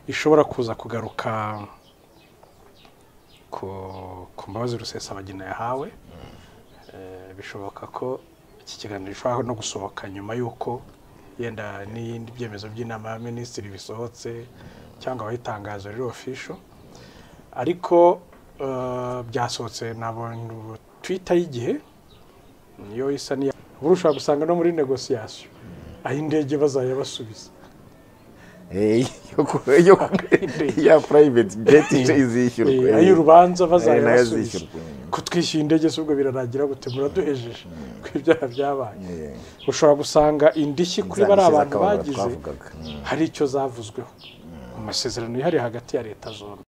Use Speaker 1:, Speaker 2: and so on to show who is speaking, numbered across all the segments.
Speaker 1: ishobora kuza kugaruka ku ku mbabazi rusesabagina yahawe Eh, bishoboka ko iki kiganiro gishobora no gusohoka nyuma y'uko yenda n'ibindi byemezo by'inama ya minisitiri bisohotse cyangwa abayitangaza rero ofisho ariko eh, byasohotse nabonye twita y'igihe niyo isa n'iya ubu ushobora gusanga no muri negosiyasiyo aho indege bazajya basubiza
Speaker 2: Eh, yo ku- yo ku- ya private jet izishyurwa
Speaker 1: Eh,
Speaker 2: eh.
Speaker 1: ay'urubanza
Speaker 2: Eh,
Speaker 1: bazajya
Speaker 2: nayo
Speaker 1: basubiza
Speaker 2: azishyurwa, eh.
Speaker 1: kutwishyura indege si ubwo birarangira gute muraduhejeje ko ibyaha byabaye
Speaker 2: Eh,
Speaker 1: ushobora gusanga indishyi kuri bari
Speaker 2: nzangiza
Speaker 1: abantu
Speaker 2: akababaro
Speaker 1: bagize
Speaker 2: twavugaga. Mm.
Speaker 1: hari icyo zavuzweho mu masezerano yihariye hagati ya leta zombi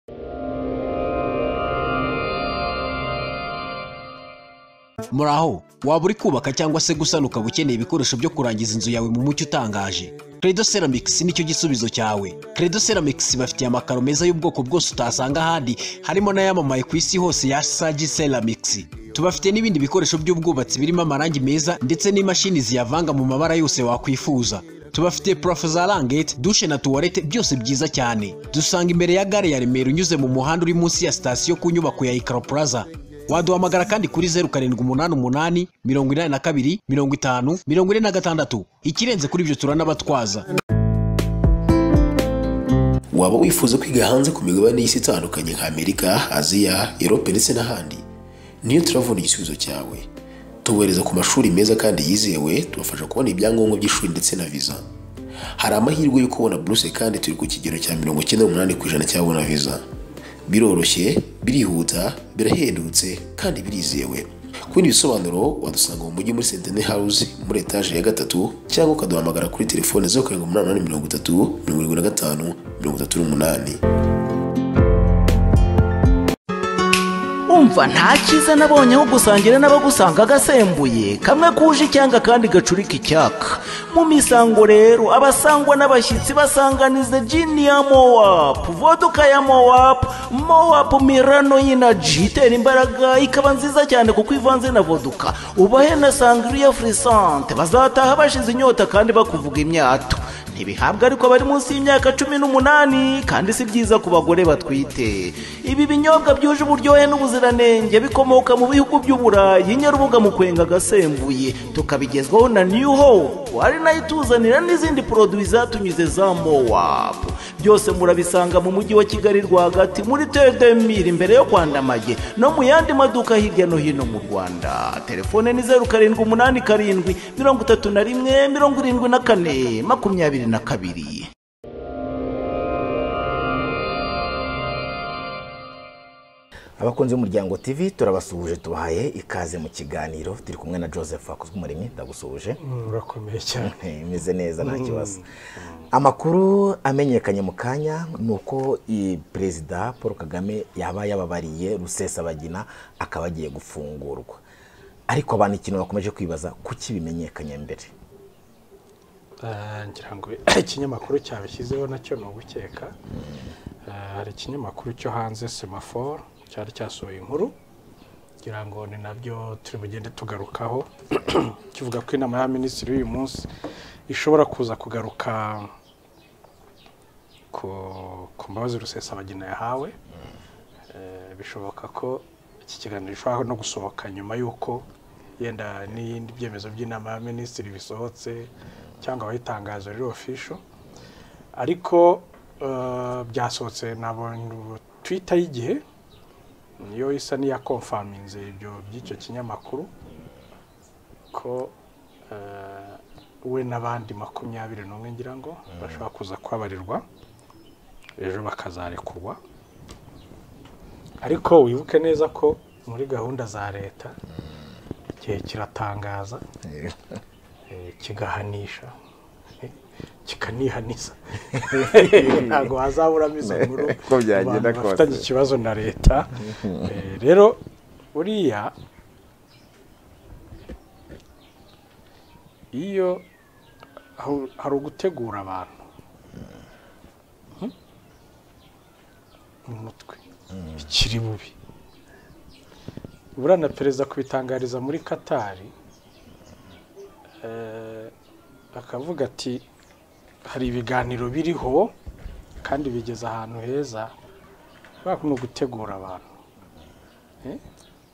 Speaker 3: muraho waba uri kubaka cyangwa se gusana ukaba ukeneye ibikoresho byo kurangiza inzu yawe mu mucyo utangaje credo ceramics nicyo gisubizo cyawe credo ceramics bafitiye amakaro meza y'ubwoko bwose utasanga ahandi harimo n'ayamamaye ku isi hose ya sagi ceramics tubafite n'ibindi bikoresho by'ubwubatsi birimo amarangi meza ndetse n'imashini ziyavanga mu mabara yose wakwifuza tubafite purafo za rangete dushe na tuwarete byose byiza cyane dusanga imbere ya gare ya remera unyuze mu muhanda uri munsi ya sitasiyo ku nyubako ya ikaro plaza waduhamagara kandi kuri zeru karindwi umunani umunani mirongo inani na kabiri mirongo itanu mirongo ine na gatandatu ikirenze kuri ibyo turanabatwaza
Speaker 4: waba wifuza kwiga hanze ku migabane y'isi itandukanye nka amerika aziya erope ndetse n'ahandi niyo turavuna igisubizo cyawe tubohereza ku mashuri meza kandi yizewe tubafasha kubona ibyangombwa by'ishuri ndetse na viza hari amahirwe yo kubona buruse kandi turi ku kigero cya mirongo icyenda n'umunani ku ijana cyabona viza biroroshye birihuta birahendutse kandi birizewe ku bindi bisobanuro wadusanga mu mujyi muri sentene hawuzi muri etaje ya gatatu cyangwa ukaduhamagara kuri telefone zeru karindwi umunani umunani mirongo itatu mirongo irindwi na gatanu mirongo itatu n'umunani
Speaker 5: umva nta cyiza nabonye aho gusangira n'abagusanga agasembuye kamwe kuje icyanga kandi gacurika icyaka mu misango rero abasangwa n'abashyitsi basanganiza jini ya mowapu voduka ya mowapu mowapu mirano y'inaji itera imbaraga ikaba nziza cyane kuko ivanze na voduka ubahe na sangiriya furisante bazataha bashize inyota kandi bakuvuga imyato ntibihabwa ariko abari munsi y'imyaka cumi n'umunani kandi si byiza ku bagore batwite ibi binyobwa byuje uburyohe n'ubuziranenge bikomoka mu bihugu by'uburayi nyarubuga mu kwenga agasembuye tukabigezwaho na new hope ari nayo ituzanira n'izindi poroduwi zatunyuze za mowap byose murabisanga mu mujyi wa kigali rwagati muri tedemiri imbere yo kwandamaye no mu yandi maduka hirya no hino mu rwanda telefone ni zeru karindwi umunani karindwi mirongo itatu na rimwe mirongo irindwi na kane makumyabiri na kabiri
Speaker 2: abakunzi b'umuryango tv turabasuhuje tubahaye ikaze mu kiganiro turi kumwe na joseph hakuzumuremyi ndagusuhuje
Speaker 1: urakomeye cyane
Speaker 2: imeze neza nta kibazo amakuru amenyekanye mu kanya ni uko i- perezida paul kagame yaba yababariye rusesabagina akaba agiye gufungurwa ariko abantu ikintu bakomeje kwibaza kuki bimenyekanye mbere
Speaker 1: Eh, ngira ngo ikinyamakuru cyabishyizeho nacyo ni ugukeka Eh, hari ikinyamakuru cyo hanze semafor cyari cyasohoye inkuru ngira ngo ni nabyo turi bugende tugarukaho kivuga ko inama ya minisitiri y'uyu munsi ishobora kuza kugaruka ku ku mbabazi rusesabagina yahawe Eh, bishoboka ko iki kiganiro gishobora no gusohoka nyuma y'uko yenda n'ibindi byemezo by'inama ya minisitiri bisohotse cyangwa abayitangaza rero ofisho ariko eh, byasohotse nabonye twita y'igihe niyo isa n'iya konfaminze ibyo by'icyo kinyamakuru ko eh, we n'abandi makumyabiri n'umwe ngira ngo bashobora kuza kubabarirwa ejo bakazarekurwa ariko wibuke neza ko muri gahunda za leta igihe kiratangaza eh, kigahanisha kikanihaniza ntabwo hazaburamo izo nkuru
Speaker 2: Uko byagenda
Speaker 1: abantu
Speaker 2: kose.
Speaker 1: bafitanye ikibazo na leta Eh, rero buriya iyo hari- hari ugutegura abantu mu mutwe ikiri bubi burana perezida kubitangariza muri katari akavuga ati hari ibiganiro biriho kandi bigeze ahantu heza kubera ko ni ugutegura abantu Eh?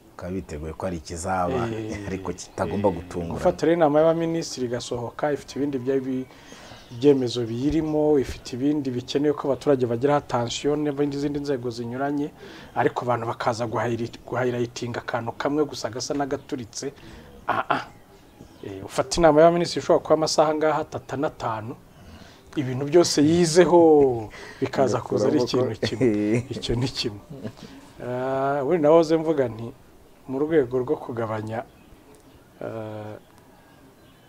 Speaker 2: bikaba biteguye ko ari ikizaba ariko kitagomba gutungura
Speaker 1: gufata rero inama y'abaminisitiri igasohoka ifite ibindi bya- ibyemezo biyirimo ifite ibindi bikenewe ko abaturage bagiraho atansiyo n'izindi nzego zinyuranye ariko abantu bakaza guhayiri- guhayirayitinga akantu kamwe gusa gasa n'agaturitse aha aha. Eh, ufata inama y'abaminisitiri ishobora kuba amasaha ngaha atatu n'atanu ibintu byose yizeho bikaza kuza ari ikintu kimwe icyo ni kimwe Ah, wenda nahoze mvuga nti mu rwego rwo kugabanya ah,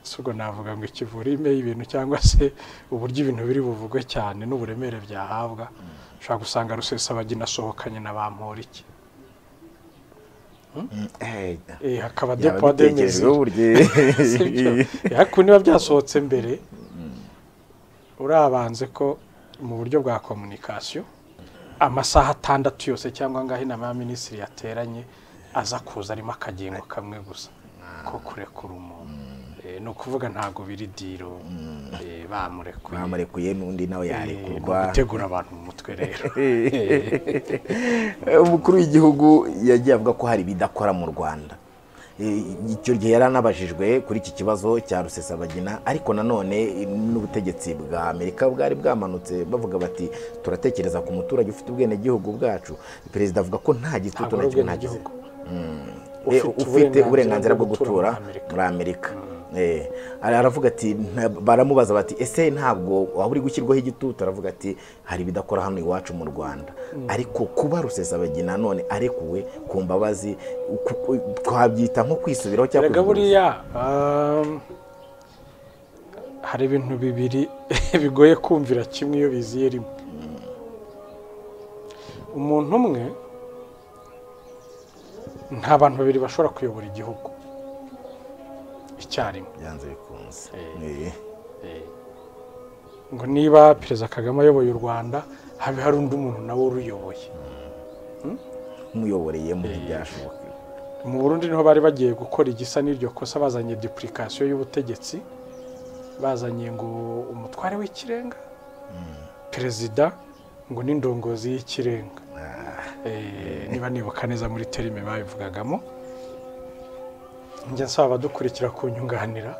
Speaker 1: si ubwo navuga ngo ikivurime y'ibintu cyangwa se uburyo ibintu biri buvugwe cyane n'uburemere byahabwa ushobora gusanga rusesabagina asohokanye na ba mporiki
Speaker 2: Eh,
Speaker 1: Eh, hakaba
Speaker 2: yaba
Speaker 1: depo demezi
Speaker 2: bitekerejweho uburyo
Speaker 1: sibyo ariko niba byasohotse mbere urabanze ko mu buryo bwa komunikasiyo amasaha atandatu yose cyangwa angahe inama ya minisitiri yateranye aza kuza arimo akagengo kamwe gusa ko kurekura umuntu Eh, ni ukuvuga ntabwo biri diro eh, bamurekuye
Speaker 2: bamurekuye n'undi nawe
Speaker 1: Eh, ni
Speaker 2: yarekurwa
Speaker 1: ugutegura abantu mu mutwe rero
Speaker 2: Eh, umukuru w'igihugu yagiye avuga ko hari ibidakora mu rwanda Eh, icyo gihe yari anabajijwe kuri iki kibazo cya rusesabagina ariko nanone eh, n'ubutegetsi bwa amerika bwari bwamanutse bavuga bati turatekereza ku muturage ufite ubwenegihugu bwacu perezida avuga ko nta gitutu
Speaker 1: Ntabwo ari
Speaker 2: na kimwe ntagize
Speaker 1: ubwenegihugu.
Speaker 2: Eh,
Speaker 1: Ufite
Speaker 2: ufite uburenganzira
Speaker 1: uburenganzira
Speaker 2: bwo
Speaker 1: bwo
Speaker 2: gutura
Speaker 1: gutura
Speaker 2: muri amerika Eh, ara- aravuga ati nta- baramubaza bati ese ntabwo waba uri gushyirwaho igitutu aravuga ati hari ibidakora hano iwacu mu rwanda ariko kuba rusesabagina none arekuwe ku mbabazi ku- ku- twabyita nko kwisubiraho cyangwa
Speaker 1: erega
Speaker 2: kuvuguruza.
Speaker 1: buriya um, hari ibintu bibiri bigoye kumvira kimwe iyo biziye rimwe umuntu umwe nta bantu babiri bashobora kuyobora igihugu icyarimwe
Speaker 2: byanze bikunze Eh,
Speaker 1: ngo niba perezida kagame ayoboye u rwanda habe hari undi muntu nawe uruyoboye
Speaker 2: umuyoboreyemo ntibyashoboka
Speaker 1: mu burundi niho bari bagiye gukora igisa n'iryo kosa bazanye dupulikasiyo y'ubutegetsi bazanye ngo umutware w'ikirenga perezida ngo n'indongozi y'ikirenga Eh, niba nibuka neza muri terime babivugagamo njya nsaba abadukurikira kunyunganira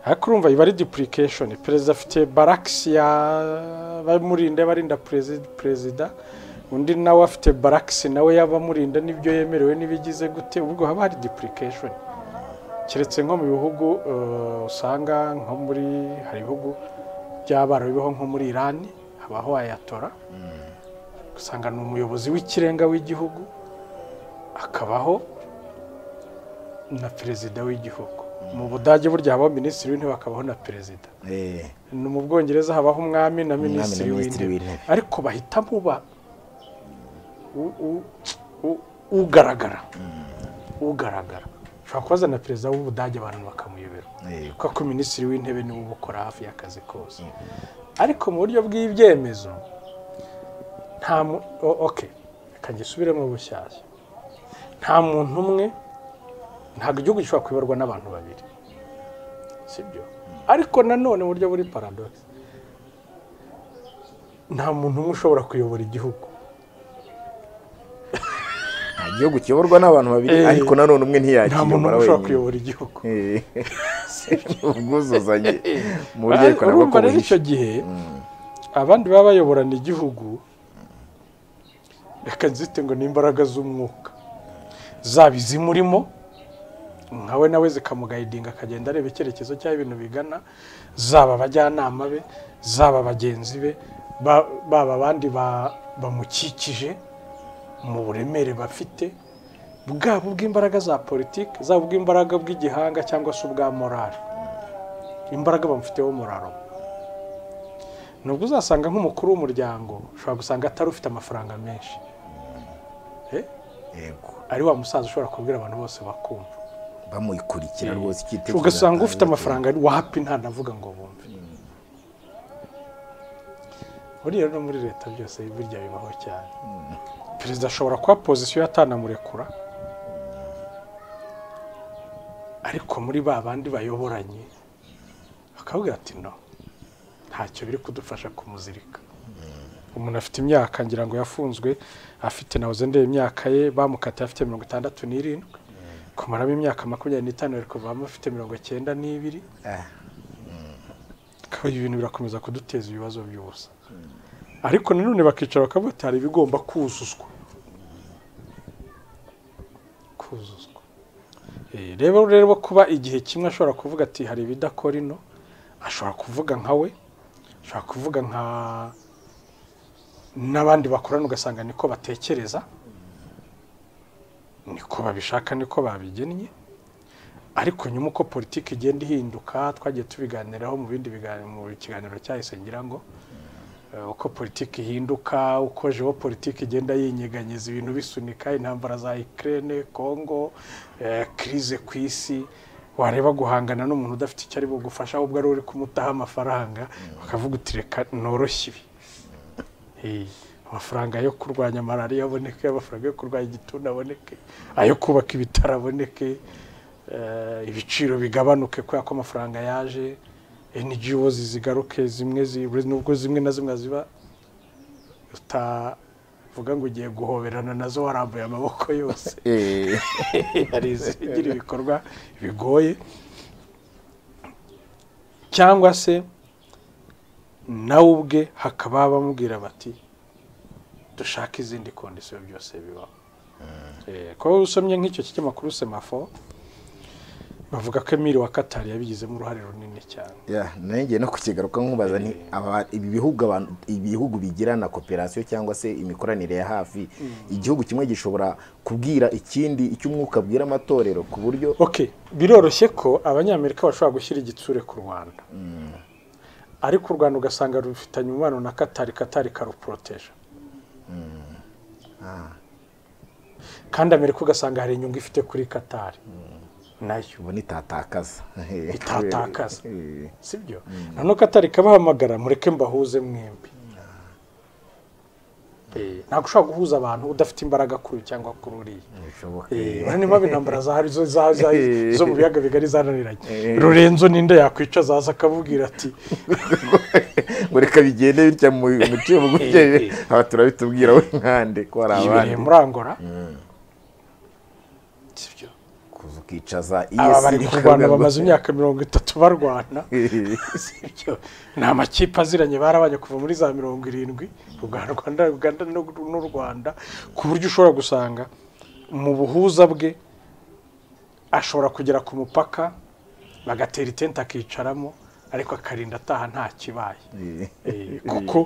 Speaker 1: ariko urumva iba ari depulication perezida afite barakisi ya bamurinde barinda perezi- perezida undi nawe afite barakisi nawe y'abamurinda n'ibyo yemerewe n'ibigize gute ubwo haba hari depulication keretse nko mu bihugu eh, usanga nko muri hari ibihugu by'abarabu bibaho nko muri irani habaho ayatora usanga ni umuyobozi w'ikirenga w'igihugu akabaho na perezida w'igihugu mu budage burya habaho minisitiri w'intebe hakabaho na perezida
Speaker 2: Eh,
Speaker 1: ni mu bwongereza habaho umwami na minisitiri
Speaker 2: minisitiri
Speaker 1: w'intebe
Speaker 2: w'intebe.
Speaker 1: ariko bahitamo uba u- u- u- ugaragara ugaragara ushobora kubaza na perezida w'ubudage abantu bakamuyobera
Speaker 2: Eh.
Speaker 1: kuko ko minisitiri w'intebe niwe ubukora hafi y'akazi kose ariko mu buryo bw'ibyemezo nta mu o- okay reka ngisubiremo bushyashya nta muntu umwe ntabwo igihugu gishobora kuyoborwa n'abantu babiri sibyo ariko nanone mu buryo buri paradogisi nta muntu umwe ushobora kuyobora igihugu
Speaker 2: nta gihugu kiyoborwa n'abantu babiri
Speaker 1: Eh,
Speaker 2: ariko nanone umwe
Speaker 1: nta muntu
Speaker 2: ntiyakiyobora
Speaker 1: umwe ushobora
Speaker 2: wenyine
Speaker 1: kuyobora igihugu
Speaker 2: Eh, ubwuzuzanye mu buryo
Speaker 1: Ba-
Speaker 2: ikoranabuhanga
Speaker 1: urumva rero icyo gihe abandi baba bayoborana igihugu reka nzite ngo ni imbaraga z'umwuka zaba izimurimo nkawe nawe zikamugayidinga akagenda areba icyerekezo cy'aho ibintu bigana zaba abajyanama be zaba bagenzi be ba- baba abandi ba- bamukikije mu buremere bafite bwaba ubw'imbaraga za politiki zaba ubw'imbaraga bw'igihanga cyangwa se ubwa morale imbaraga bamufiteho muraro nubwo uzasanga nk'umukuru w'umuryango ushobora gusanga atari ufite amafaranga menshi Eh,
Speaker 2: Yego.
Speaker 1: ari wa musaza ushobora kubwira abantu bose bakumva
Speaker 2: bamukurikira rwose icyitegererezo
Speaker 1: ugasanga ufite
Speaker 2: atanga.
Speaker 1: amafaranga ari wapi ntanavuga ngo bumve buriya no muri leta byose burya bibaho cyane perezida ashobora kuba pozisiyo atanamurekura ariko muri ba bandi bayoboranye akabwira ati no ntacyo biri kudufasha kumuzirika umuntu afite imyaka ngira ngo yafunzwe afite na uzendeye imyaka ye bamukatiye afite mirongo itandatu n'irindwi kumaramo imyaka makumyabiri n'itanu bari kuvamo afite mirongo icyenda n'ibiri kuba ibintu birakomeza kuduteza ibibazo by'ubusa ariko nanone bakicara bakavuga ati hari ibigomba kuzuzwa kuzuzwa Eh, rero rero kuba igihe kimwe ashobora kuvuga ati hari ibidakora ino ashobora kuvuga nka we ashobora kuvuga nka n'abandi bakorana ugasanga niko batekereza niko babishaka niko babigennye ariko nyuma uko politiki igenda ihinduka twagiye tubiganiraho mu bindi biganiro mu kiganiro cyahise ngira ngo eh, uko politiki ihinduka uko politiki igenda yinyeganyeza ibintu bisunika intambara za Ukraine Congo eh, crise ku isi wareba guhangana n'umuntu udafite icyo ari bugufasha ahubwo ari uri kumutaha amafaranga bakavuga uti reka noroshye ibi Eh, amafaranga yo kurwanya malariya aboneke amafaranga yo kurwanya igituntu aboneke ayo kubaka ibitaro aboneke eh, ibiciro bigabanuke kubera ko amafaranga yaje ngo zigaruke zimwe zi- nubwo zimwe na zimwe ziba utavuga ngo ugiye guhoberana nazo warambuye amaboko yose
Speaker 2: Eh,
Speaker 1: hari izigira ibikorwa bigoye cyangwa se nawe ubwe hakaba bamubwira bati dushake izindi kondisiyo byose bibaho Eh, kuba usomye nk'icyo kinyamakuru semafo bavuga ko emiri wa katari yabigizemo uruhare runini cyane
Speaker 2: yeah, nanjye no kukigaruka nkubaza nti aba- ibi bihugu abantu- ibihugu bigirana kooperasiyo cyangwa se imikoranire ya hafi igihugu kimwe gishobora kubwira ikindi icyo umwuka abwira amatorero ku buryo
Speaker 1: okay biroroshye ko abanyamerika bashobora gushyira igitsure ku rwanda ariko u rwanda ugasanga rufitanye umubano na katari katari karuporoteje kandi amerika ugasanga hari inyungu ifite kuri katari nayo
Speaker 2: ubu ntitatakaza
Speaker 1: Itatakaza.
Speaker 2: Eh,
Speaker 1: sibyo noneho katari kabahamagara mureke mbahuze mwembi Eh, ntabwo ushobora guhuza abantu udafite imbaraga kuri uyu cyangwa kuri uriya
Speaker 2: ntibishoboka.
Speaker 1: Eh, niba intambara zahari zo za- za- zo mu biyaga bigari zananiranye
Speaker 2: Eh.
Speaker 1: rurenzo ninde yakwica azaza akabubwira ati
Speaker 2: ngo reka bigende bitya mu mutima
Speaker 1: Eh,
Speaker 2: bugufi
Speaker 1: eh.
Speaker 2: aba turabitubwira we nkande ko hari
Speaker 1: yibereye
Speaker 2: abandi
Speaker 1: muri angola sibyo
Speaker 2: kuza ukicaza
Speaker 1: aba
Speaker 2: iy'isi
Speaker 1: bari kurwana bamaze imyaka mirongo itatu barwana sibyo ni amakipe aziranye barabanye kuva muri za mirongo irindwi u Rwanda Uganda n'u- n'u Rwanda ku buryo ushobora gusanga mu buhuza bwe ashobora kugera ku mupaka bagatera itente akicaramo ariko akarinda ataha nta kibaye Eh, kuko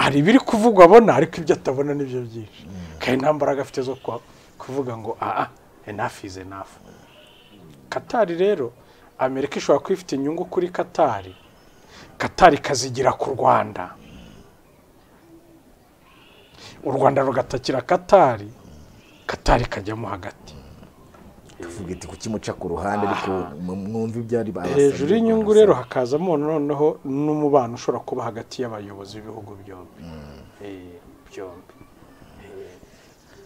Speaker 1: hari ibiri kuvugwa abona ariko ibyo atabona nibyo byinshi kandi nta mbaraga afite zo kwa- kuvuga ngo aha enough is enough katari rero amerika ishobora kuba ifite inyungu kuri katari katari kazigira ku rwanda u rwanda rugatakira katari katari kajyamo hagati
Speaker 2: tuvuga iti kukimuca ku ruhande ariko mu- mwumve ibyo ari babasabye
Speaker 1: hejuru
Speaker 2: Rwanda
Speaker 1: y'inyungu
Speaker 2: se.
Speaker 1: rero hakazamo noneho n'umubano ushobora kuba hagati y'abayobozi b'ibihugu byombi Eh, byombi Eh,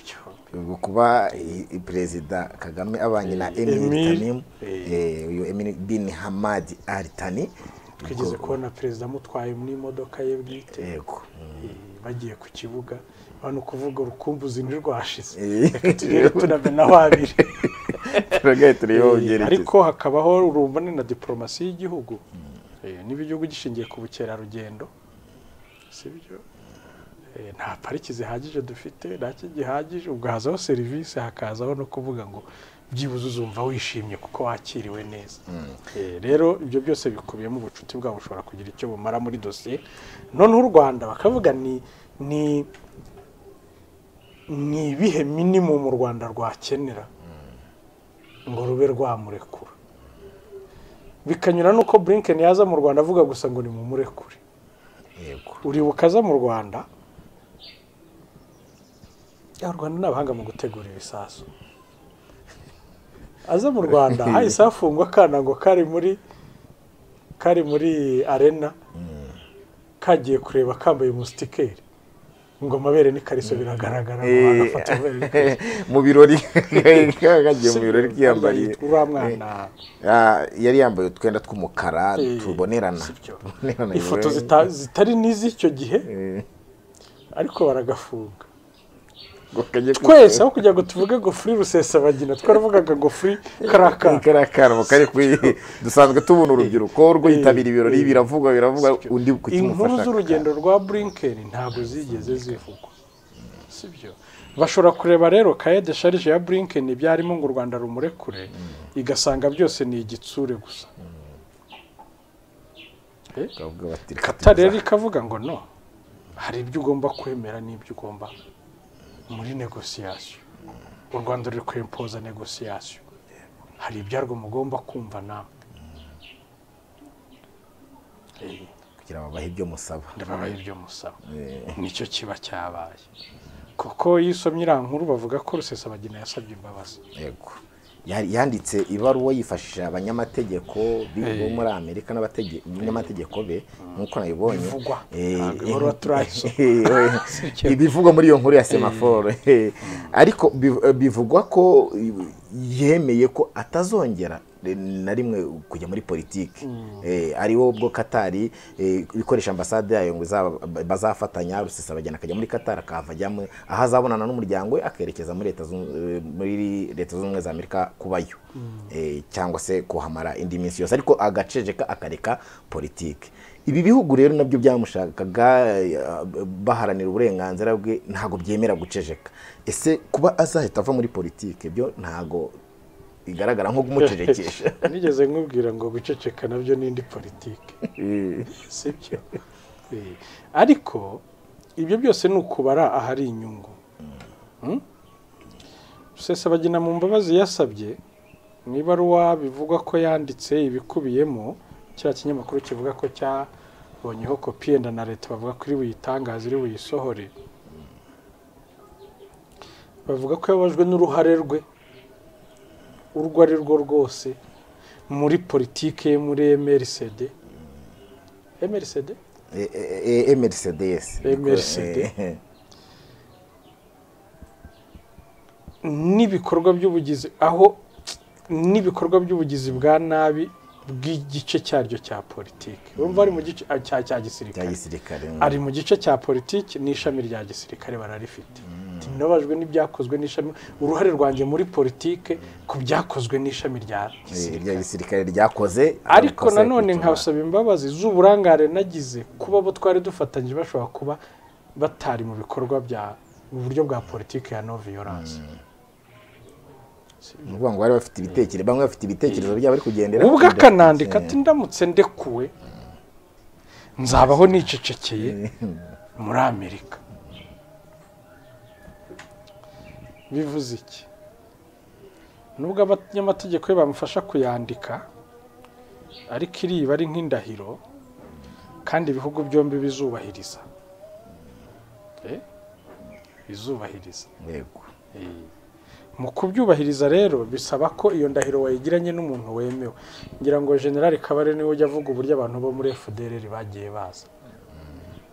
Speaker 1: byombi
Speaker 2: ubwo kuba i- i- perezida kagame abanye na emiri
Speaker 1: Emir,
Speaker 2: tanimu uyu emiri bini hamadi ali tani
Speaker 1: twigeze kubona perezida amutwaye n'imodoka ye bwite
Speaker 2: yego
Speaker 1: Eh, bagiye ku kibuga urabona ukuvuga urukumbuzi ntirwashize
Speaker 2: Eh.
Speaker 1: reka tugere tunamenaho abiri
Speaker 2: turagaye tureba
Speaker 1: Eh,
Speaker 2: ubyerekeza
Speaker 1: ariko hakabaho urumvane na diporomasi y'igihugu Eh, niba igihugu gishingiye ku bukerarugendo sibyo Eh, nta pariki zihagije dufite nacyo gihagije ubwo hazaho serivisi hakazaho no kuvuga ngo byibuze uzumva wishimye kuko wakiriwe neza Eh, rero ibyo byose bikubiyemo ubucuti bwabo bushobora kugira icyo bumara muri dosiye noneho u rwanda bakavuga ni ni ni ibihe minimum u rwanda rwakenera ngo rube rwamurekura bikanyura n'uko Blinken yaza mu rwanda avuga gusa ngo ni mu murekure
Speaker 2: yego
Speaker 1: uribuka aza mu rwanda ya u rwanda ni abahanga mu gutegura ibisasu aza mu rwanda hahise hafungwa akana ngo kari muri kari muri arena kagiye kureba kambaye umusitikeri ngo amabere nikariso biragaragara ngo bagafata amabere n'ikariso.
Speaker 2: mu birori kagiye mu birori
Speaker 1: Arya
Speaker 2: kiyambariye
Speaker 1: yitwa uriya mwana
Speaker 2: Ah, yari yambaye utwenda tw'umukara
Speaker 1: Eh,
Speaker 2: tubonerana
Speaker 1: sibyo.
Speaker 2: Tubonerana,
Speaker 1: ifoto
Speaker 2: yewe.
Speaker 1: zita- zitari n'iz'icyo gihe
Speaker 2: Eh,
Speaker 1: ariko baragafunga
Speaker 2: ngo kajye
Speaker 1: twese aho kugira ngo tuvuge ngo furi rusesabagina twaravugaga ngo furi karakara
Speaker 2: karakara kari kuri dusanzwe tubona urubyiruko rwitabira ibirori biravuga biravuga undi ku
Speaker 1: inkuru
Speaker 2: kimufasha
Speaker 1: z'urugendo rwa bulinkeni ntabwo zigeze zivugwa sibyo bashobora kureba rero kaye de sharije ya bulinkeni ibyarimo ngo u rwanda rumurekure igasanga byose ni igitsure gusa Eh?
Speaker 2: bakavuga bati
Speaker 1: kata rero ikavuga ngo no hari ibyo ugomba kwemera n'ibyo ugomba muri negosiyasiyo u rwanda ruri kwimpoza negosiyasiyo hari ibyarwo mugomba kumva namwe Eh,
Speaker 2: kugira ngo bahe ibyo musaba
Speaker 1: ndababaye ibyo musaba nicyo kiba cyabaye kuko iyo usomye iriya nkuru bavuga ko rusesabagina yasabye imbabazi
Speaker 2: yego Yari- yanditse ibaruwa yifashishije abanyamategeko bi- bo muri amerika n'abatege- n'abanyamategeko be nk'uko nabibonye
Speaker 1: Bivugwa.
Speaker 2: Eh,
Speaker 1: Ntabwo ibaruwa turayisoma.
Speaker 2: eh, eh, ibivugwa muri iyo nkuru ya semaforo eh. ariko biv- eh, bivugwa ko eh, yemeye ko atazongera eh, na rimwe kujya muri politiki ariwo bwo katari eh, ikoresha ambasade yayo ngo izaba- bazafatanya rusesabagina akajya muri katari akahava ajya mu- aho azabonana n'umuryango we akerekeza muri leta zunze- eh, muri leta zunze ubumwe za amerika kubayo Eh, cyangwa se kuhamara indi minsi yose ariko agaceceka akareka politiki ibi bihugu rero nabyo byamushakaga eh, baharanira uburenganzira bwe ntabwo byemera guceceka ese kuba azahita ava muri politiki byo ntabwo bigaragara nko kumucecekesha
Speaker 1: nigeze nkubwira ngo guceceka nabyo ni indi politiki sibyo Eh, ariko ibyo byose ni ukubara ahari inyungu Hmm? rusesabagina mu mbabazi yasabye mu ibaruwa bivugwa ko yanditse ibikubiyemo cya kinyamakuru kivuga ko cyabonyeho kopi yenda na leta bavuga ko iri buyitangaze iri buyisohore bavuga ko yababajwe n'uruhare rwe urwo ari rwo rwose muri politiki ye muri mrcd mrcd
Speaker 2: Eh, eh, eh, mrcds
Speaker 1: MRCD.
Speaker 2: Eh,
Speaker 1: n'ibikorwa by'ubugizi aho n'ibikorwa by'ubugizi bwa nabi bw'igice cyaryo cya politiki urumva ari mu gice ah, cya cya
Speaker 2: bya
Speaker 1: gisirikare
Speaker 2: gisirikare
Speaker 1: ari mu gice cya politiki n'ishami rya gisirikare bararifite nabajwe n'ibyakozwe n'ishami uruhare rwanjye muri politiki ku byakozwe n'ishami rya
Speaker 2: Eh,
Speaker 1: gisirikare
Speaker 2: rya gisirikare ryakoze
Speaker 1: ariko
Speaker 2: amakosa yo
Speaker 1: nanone
Speaker 2: kwicunga.
Speaker 1: nkabasaba imbabazi z'uburangare nagize kuba bo twari dufatanyije bashobora kuba batari mu bikorwa bya mu buryo bwa politiki ya no violence
Speaker 2: ni ukuvuga ngo bari bafite ibitekerezo bamwe bafite ibitekerezo byabo bari kugendera
Speaker 1: ubwo
Speaker 2: kuri
Speaker 1: akanandika
Speaker 2: demokarasi.
Speaker 1: ati ndamutse ndekuwe nzabaho nicecekeye muri amerika bivuze iki nubwo abanyamategeko be bamufasha kuyandika ariko iriba ari nk'indahiro kandi ibihugu byombi bizubahiriza Eh? bizubahiriza
Speaker 2: yego
Speaker 1: mu kubyubahiriza rero bisaba ko iyo ndahiro wayigiranye n'umuntu wemewe ngira ngo generale kabare niwe ujya avuga uburyo abantu bo muri fdr bagiye baza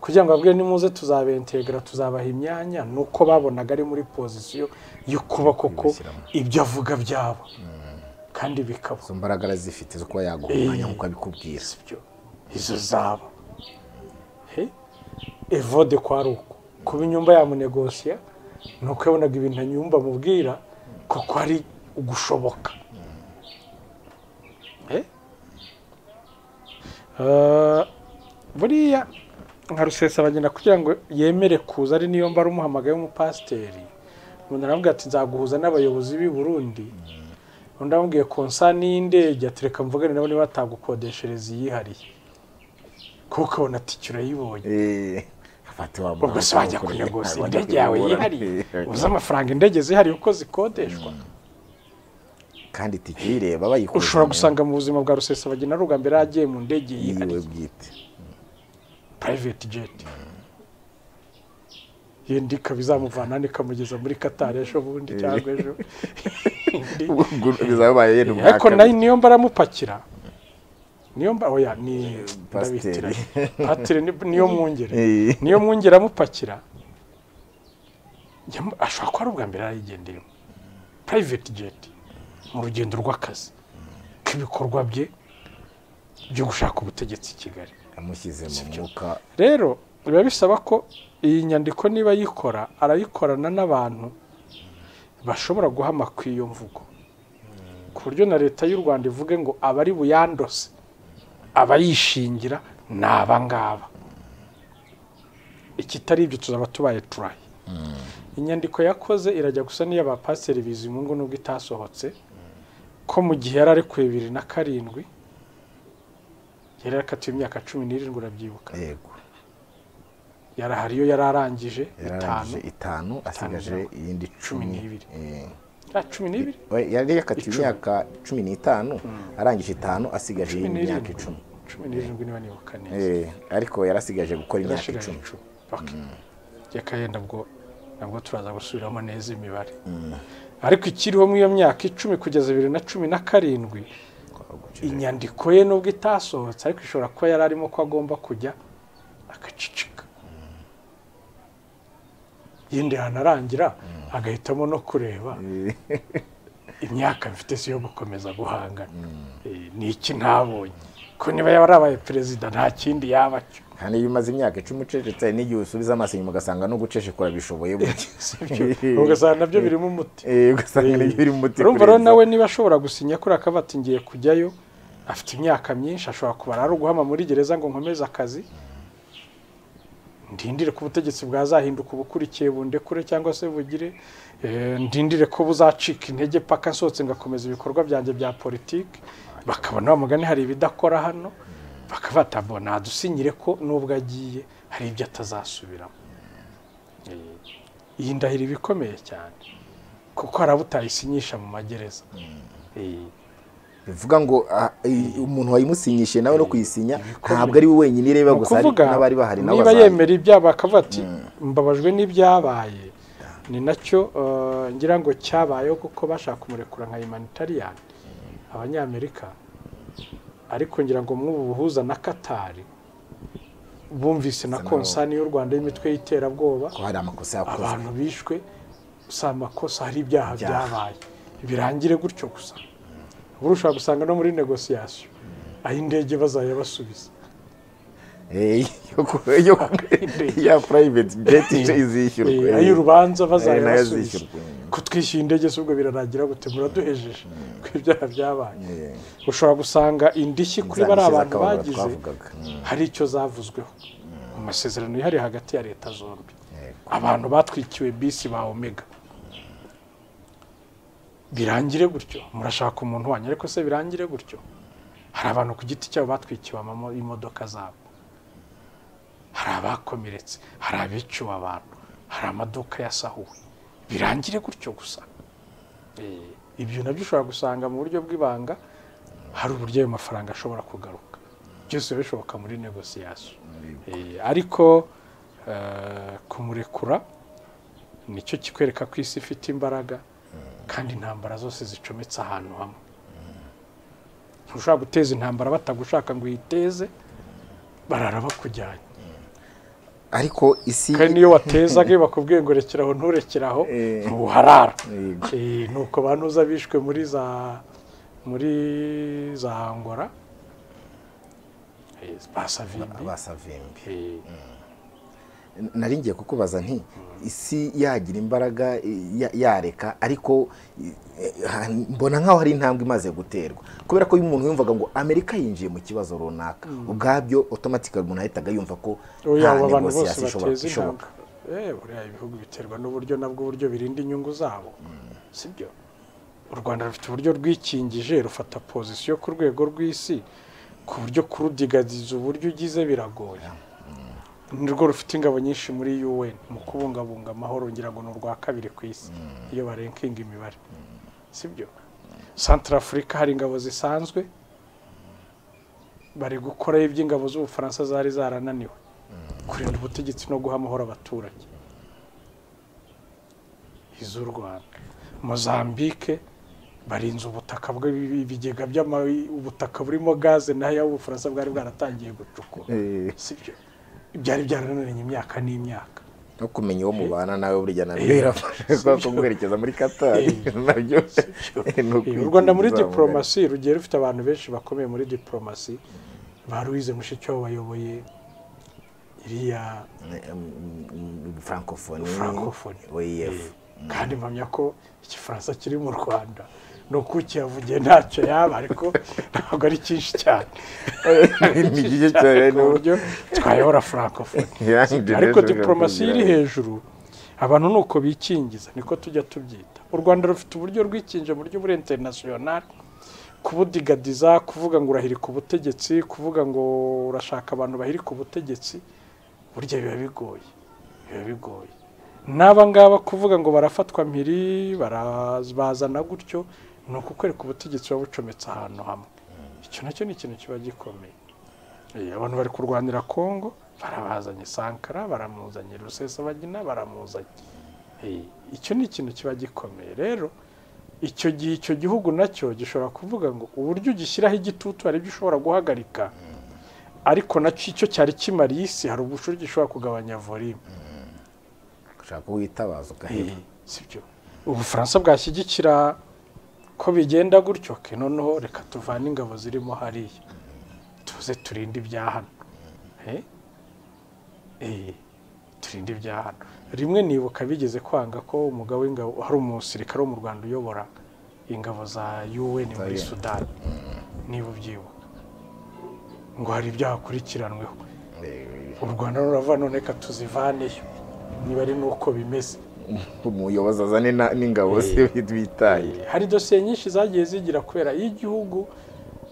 Speaker 1: kugira ngo ababwire nimuze tuzabentegera tuzabaha imyanya ni uko babonaga ari muri pozisiyo yo kuba koko ibyo avuga byabo kandi bikaba
Speaker 2: izo mbaraga arazifite zo kuba yaguha umwanya nk'uko abikubwira
Speaker 1: sibyo izo zaba He? evode kwa ari uko kuba inyumba yamunegosiya ni uko yabonaga ibintu anyumba amubwira kuko ari ugushoboka He? Eh, buriya nka rusesabagina kugira ngo yemere kuza ari niyo mba ari umuhamagaye w'umupasiteri umuntu aravuga ati nzaguhuza n'abayobozi b'i burundi undi amubwiye konsani y'indege ati reka mvugane nabo niba batagukodeshereza iyihariye kuko ubona tike urayibonye
Speaker 2: Eh, afata wa
Speaker 1: ubwo se wajya
Speaker 2: mwana
Speaker 1: kunyogoza
Speaker 2: wajya
Speaker 1: indege yawe
Speaker 2: kuyobora.
Speaker 1: yihariye
Speaker 2: Eh,
Speaker 1: uzi amafaranga indege zihariye uko zikodeshwa
Speaker 2: kandi tike uyireba bayikoze
Speaker 1: ushobora gusanga mu buzima bwa rusesabagina ari ubwa mbere yagiye mu ndege
Speaker 2: yiwe
Speaker 1: yihariye
Speaker 2: bwite
Speaker 1: private jet yenda ikaba izamuvana hano ikamugeza muri katari ejo bundi cyangwa ejo
Speaker 2: ubwo bizabaye yenda ubwa
Speaker 1: ariko
Speaker 2: kabiri.
Speaker 1: nayo niyo mba aramupakira niyo mba oya ni
Speaker 2: Pasiteri.
Speaker 1: ndabitira pasiteri ni- niyo mwungere
Speaker 2: Eh.
Speaker 1: niyo mwungere amupakira yamu- ashobora kuba ari ubwa mbere yarayigendeyemo private jet mu rugendo rw'akazi k'ibikorwa bye byo gushaka ubutegetsi i kigali
Speaker 2: yamushyize mu mwuka
Speaker 1: rero biba bisaba ko iyi nyandiko niba ayikora arayikorana n'abantu bashobora guhama ku iyo mvugo ku buryo na leta y'u rwanda ivuge ngo abari buyandose abayishingira ni aba ngaba ikitari ibyo tuzaba tubaye turayi inyandiko yakoze irajya gusa n'iy'abapasiteri bizimungu nubwo itasohotse ko mu gihe yari ari ku bibiri na karindwi yari yakatiwe imyaka cumi n'irindwi urabyibuka
Speaker 2: yego
Speaker 1: yarahari iyo yari arangije
Speaker 2: yararangije
Speaker 1: itanu
Speaker 2: itanu asigaje
Speaker 1: zirindwi.
Speaker 2: iyindi
Speaker 1: Cumi
Speaker 2: cumi
Speaker 1: n'ibiri.
Speaker 2: Eh.
Speaker 1: ya cumi n'ibiri
Speaker 2: We- yari yakatiwe imyaka cumi n'itanu arangije itanu asigaje
Speaker 1: cumi
Speaker 2: iyindi myaka
Speaker 1: n'irindwi
Speaker 2: icumi
Speaker 1: cumi n'irindwi niba nibuka neza
Speaker 2: Eh, ariko yari asigaje gukora imyaka
Speaker 1: yarashigaje
Speaker 2: icumi
Speaker 1: icumi Ok. reka yenda bwo nabwo turaza gusubiramo neza imibare ariko ikiriho muri iyo myaka icumi kugeza bibiri na cumi na karindwi inyandiko ye nubwo itasohotse ariko ishobora kuba yari arimo ko agomba kujya agacicika yindi hanarangira agahitamo no kureba imyaka mfite si yo gukomeza guhangana Eh, ni iki ntabonye ko niba yaba arabaye perezida nta kindi yaba cyo
Speaker 2: kandi iyo umaze imyaka icumi ucecetse n'igihe usubiza amaso inyuma ugasanga no gucecekura bishoboye gutya
Speaker 1: Sibyo? ugasanga nabyo birimo umuti
Speaker 2: Eh, ugasanga nibyo biri mu muti
Speaker 1: urumva rero
Speaker 2: kurenza.
Speaker 1: nawe niba ashobora gusinya kuri akavuga ati ngiye kujyayo afite imyaka myinshi ashobora kubara ari uguhama muri gereza ngo nkomeze akazi ndindire ko ubutegetsi bwazahinduka ubukurikiye bundekure cyangwa se bugire eh, ndindire ko buzacika intege paka nsohotse ngakomeza ibikorwa byanjye bya politiki bakabona wa mugani hari ibidakora hano bakabata bo nadusinyire ko nubwo agiye hari ibyo atazasubiramo Eh, iyi ndahiro iba ikomeye cyane kuko hari abo utayisinyisha mu magereza Eh,
Speaker 2: bivuga ngo ah, i- umuntu wayimusinyishije nawe no kuyisinya ntabwo ari we wenyine ireba
Speaker 1: ni
Speaker 2: gusa hari
Speaker 1: ukuvuga
Speaker 2: n'abari bahari nabo
Speaker 1: niba
Speaker 2: bazaza.
Speaker 1: yemera ibyabaye akavuga ati mbabajwe n'ibyabaye ni nacyo eh, ngira ngo cyabayeho kuko bashaka kumurekura nka humanitariyani abanyamerika ariko ngira ngo mw'ubu buhuza na katari bumvise na konsani y'u rwanda y'imitwe y'iterabwoba
Speaker 2: ko hari amakosa yakoze
Speaker 1: abantu bishwe si amakosa hari ibyaha byabaye birangire gutyo gusa ubu ushobora gusanga no muri negosiyasiyo ay'indege bazajya basubiza
Speaker 2: Eh, yo ku- yo ku- ya private jet izishyurwa
Speaker 1: Eh, ay'urubanza bazajya
Speaker 2: nayo
Speaker 1: basubiza
Speaker 2: azishyurwa
Speaker 1: ko twishyuye indege si ubwo birarangira gute muraduhejeje ko ibyaha byabaye ushobora gusanga indishyi kuri bariya abantu bagize hari icyo zavuzweho mu masezerano yihariye hagati ya leta zombi abantu batwikiwe bisi ba omega birangire gutyo murashaka umuntu wanyu ariko se birangire gutyo hari abantu ku giti cyabo batwikiwe amamo- imodoka zabo hari abakomeretse hari abiciwe abantu hari amaduka yasahuwe birangire gutyo gusa Eh, ibyo nabyo ushobora gusanga mu buryo bw'ibanga hari uburyo ayo mafaranga ashobora kugaruka byose biba bishoboka muri negosiyasiyo Eh, ariko eh, kumurekura nicyo kikwereka ko isi ifite imbaraga kandi intambara zose zicometse ahantu hamwe ntushobora guteza intambara batagushaka ngo uyiteze barara bakujyanye
Speaker 2: ariko isi
Speaker 1: kandi niyo watezaga iyo bakubwiye ngo rekeraho nturekeraho
Speaker 2: Eh.
Speaker 1: ntuharara
Speaker 2: Yego.
Speaker 1: Eh, nuko banuza bishwe muri za muri za angora Eh, basavimbi
Speaker 2: basavimbi
Speaker 1: Eh,
Speaker 2: nari ngiye kukubaza nti isi yagira imbaraga i- ya- yareka ariko i- eh, ha- mbona nk'aho hari intambwe imaze guterwa kubera ko iyo umuntu yumvaga ngo amerika yinjiye mu kibazo runaka ubwabyo otomatika umuntu yahitaga yumva ko
Speaker 1: oya abo bantu bose
Speaker 2: negosiyasiyo
Speaker 1: bateza
Speaker 2: ishoboka
Speaker 1: intambwe Eh, buriya ibihugu biterwa n'uburyo nabwo uburyo birinda inyungu zabo sibyo u rwanda rufite uburyo rwikingije rufata pozisiyo ku rwego rw'isi ku buryo kurudigadiza uburyo ugize biragoye ni rwo rufite ingabo nyinshi muri UN mu kubungabunga amahoro ngira ngo ni urwa kabiri ku isi iyo barenkinga imibare sibyo santara afurika hari ingabo zisanzwe bari gukoraho iby'ingabo z'ubufaransa zari zarananiwe kurinda ubutegetsi no guha amahoro abaturage iz'u rwanda mozambike barinze ubutaka bw- ibigega by'ama- ubutaka burimo gaze nayo ubufaransa bwari bwaratangiye gucukura
Speaker 2: Eh,
Speaker 1: sibyo byari byarananiranye imyaka n'imyaka
Speaker 2: no kumenya uwo mubana nawe burya nabyo birafasha kubera ko guherekeza muri katari nabyo ni
Speaker 1: Eh, u rwanda muri
Speaker 2: ukwikingiza mu gahinda.
Speaker 1: diporomasi rugiye rufite abantu benshi bakomeye muri diporomasi ba louise mushikiwabo bayoboye iriya
Speaker 2: francophonie
Speaker 1: francophonie
Speaker 2: oef
Speaker 1: Eh, kandi mpamya ko igifaransa kiri mu rwanda ni uko ukihavugiye ntacyo yaba ariko ntabwo ari cyinshi cyane
Speaker 2: Ni gike cyane,
Speaker 1: ku buryo twayobora francophonie
Speaker 2: Yeah,
Speaker 1: ariko
Speaker 2: international
Speaker 1: diporomasi iri
Speaker 2: francophonie.
Speaker 1: hejuru abantu ni uko bikingiza niko tujya tubyita u rwanda rufite uburyo rwikinje mu buryo buri interinasiyonari kubudigadiza kuvuga ngo urahirika ubutegetsi kuvuga ngo urashaka abantu bahirika ubutegetsi burya biba bigoye biba bigoye n'aba ngaba kuvuga ngo barafatwa mpiri bara- bazana gutyo ni ukukwereka ubutegetsi buba bucometse ahantu hamwe icyo nacyo ni ikintu kiba gikomeye Eh, abantu bari kurwanira kongo barabazanye sankara baramuzanye rusesabagina baramuzanye Eh, icyo ni ikintu kiba gikomeye rero icyo gihe icyo gihugu nacyo gishobora kuvuga ngo uburyo ugishyiraho igitutu hari ibyo ushobora guhagarika ariko nacyo icyo cyari kimariye isi hari ubushuri gishobora kugabanya volume
Speaker 2: ushaka kuwitabaza ugaheba
Speaker 1: sibyo ubufaransa bwashyigikira ko bigenda gutyo ke noneho reka tuvane ingabo zirimo hariya tuze turinde ibya hano Eh? Eh, turinde ibya hano rimwe nibuka bigeze kwanga ko umugabo w'ingabo hari umusirikare wo mu rwanda uyobora ingabo za un muri
Speaker 2: UN.
Speaker 1: sudani niba ubyibuka ngo hari ibyo hakurikiranweho u rwanda rurava none reka tuzivaneyo niba ari n'uko bimeze
Speaker 2: umuyobozi azane na- n'ingabo ze bitaye
Speaker 1: hari dosiye nyinshi zagiye zigira kubera iyo igihugu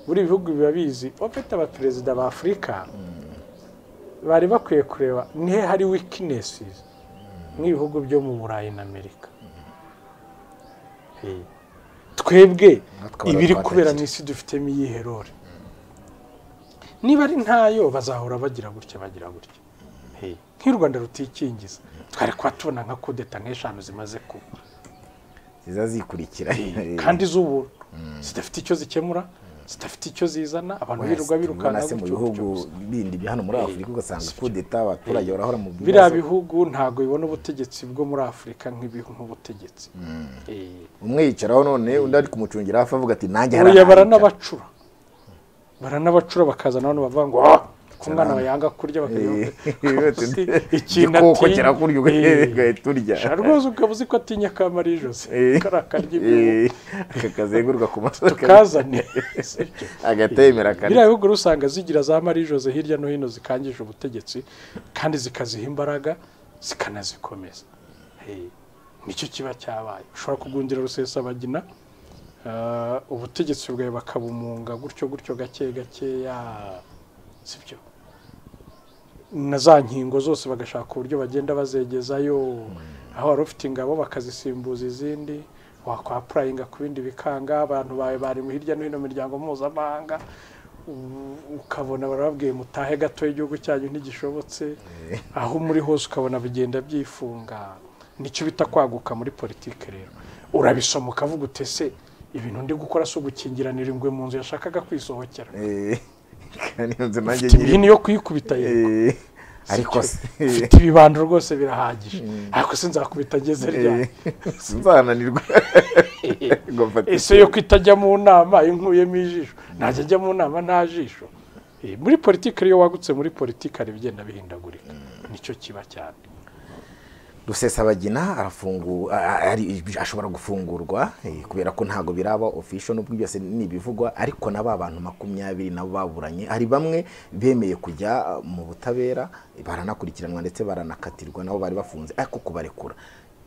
Speaker 1: buri bihugu biba bizi opeti abaperezida ba afurika bari bakwiye kureba nihe hari wikinesi nk'ibihugu byo mu burayi na amerika Eh, twebwe
Speaker 2: Natwe
Speaker 1: ibiri
Speaker 2: baratwatse
Speaker 1: kubera
Speaker 2: iki?
Speaker 1: mu isi dufitemo iyiherore niba ari ntayo bazahora bagira gutya bagira gutya Eh, nk'u rwanda rutikingiza twari kuba tubona nka kudeta nk'eshanu zimaze kuba
Speaker 2: ziza zikurikira
Speaker 1: kandi z'ubuntu zidafite icyo zikemura zidafite icyo zizana abantu birirwa birukanka
Speaker 2: se mu
Speaker 1: gutyo
Speaker 2: bihugu
Speaker 1: gutyo gusa.
Speaker 2: bindi bya hano muri afurika ugasanga kudeta abaturage barahora mu
Speaker 1: biriya
Speaker 2: bibazo
Speaker 1: bihugu ntabwo bibona ubutegetsi bwo muri afurika nk'ibihu nk'ubutegetsi Eh,
Speaker 2: umwe yicaraho none undi ari kumucungira hafi avuga ati nanjye hari
Speaker 1: oya
Speaker 2: ahantu nca."
Speaker 1: baranabacura baranabacura bakazana abantu bavuga ngo "Ah, ko umwana
Speaker 2: Sana."
Speaker 1: yanga kurya
Speaker 2: Eh,
Speaker 1: bakagira ikintu
Speaker 2: igikoko
Speaker 1: atinya."
Speaker 2: kirakurya
Speaker 1: Eh,
Speaker 2: ugahita urya
Speaker 1: sha rwose ukaba uzi ko atinya akamara ijosi
Speaker 2: Eh.
Speaker 1: karakarya
Speaker 2: Eh,
Speaker 1: ibihu
Speaker 2: aka kazengurwa ku masaka
Speaker 1: tukazane Sibyo.
Speaker 2: agatemera
Speaker 1: biriya
Speaker 2: akana
Speaker 1: bihugu rero usanga zigira za marijoze hirya no hino zikangije ubutegetsi kandi zikaziha imbaraga zikanazikomeza Eh, nicyo kiba cyabaye ushobora kugundira rusesabagina ah, ubutegetsi bwawe bakabumunga gutyo gutyo gake gakeya sibyo na za nkingo zose bagashaka uburyo bagenda bazegezayo aho wari ufite ingabo bakazisimbuza izindi wakwapurayinga ku bindi bikanga abantu bawe bari mu hirya no hino mu miryango mpuzamahanga u- ukabona barababwiye mutahe gato igihugu cyanyu ntigishobotse aho muri hose ukabona bigenda byifunga nicyo bita kwaguka muri politiki rero urabisoma ukavuga utese ibintu ndi gukora si ugukingiranira ingwe mu nzu yashakaga kwisohokera
Speaker 2: Eh, kandi iyo nzu nanjye
Speaker 1: mfite
Speaker 2: nyiri
Speaker 1: imihini yo kuyikubita yego
Speaker 2: Eh, ariko se
Speaker 1: mfite ibibando rwose birahagije ariko se nzakubita ageze ryari
Speaker 2: sinzahananirwa ngo mfate
Speaker 1: ese yo kwitajya mu nama iyo nkuyemo ijisho najya ajya mu nama nta jisho Eh, muri politiki iyo wagutse muri politiki hari ibigenda bihindagurika nicyo kiba cyane
Speaker 2: rusesabagina arafungu- a- a- ari- ashobora gufungurwa eh, kubera ko ntabwo biraba ofisho n'ubwo byose ni ibivugwa ariko na ba bantu makumyabiri nabo baburanye hari bamwe bemeye kujya uh, mu butabera eh, baranakurikiranwa ndetse baranakatirwa nabo bari bafunze ariko kubarekura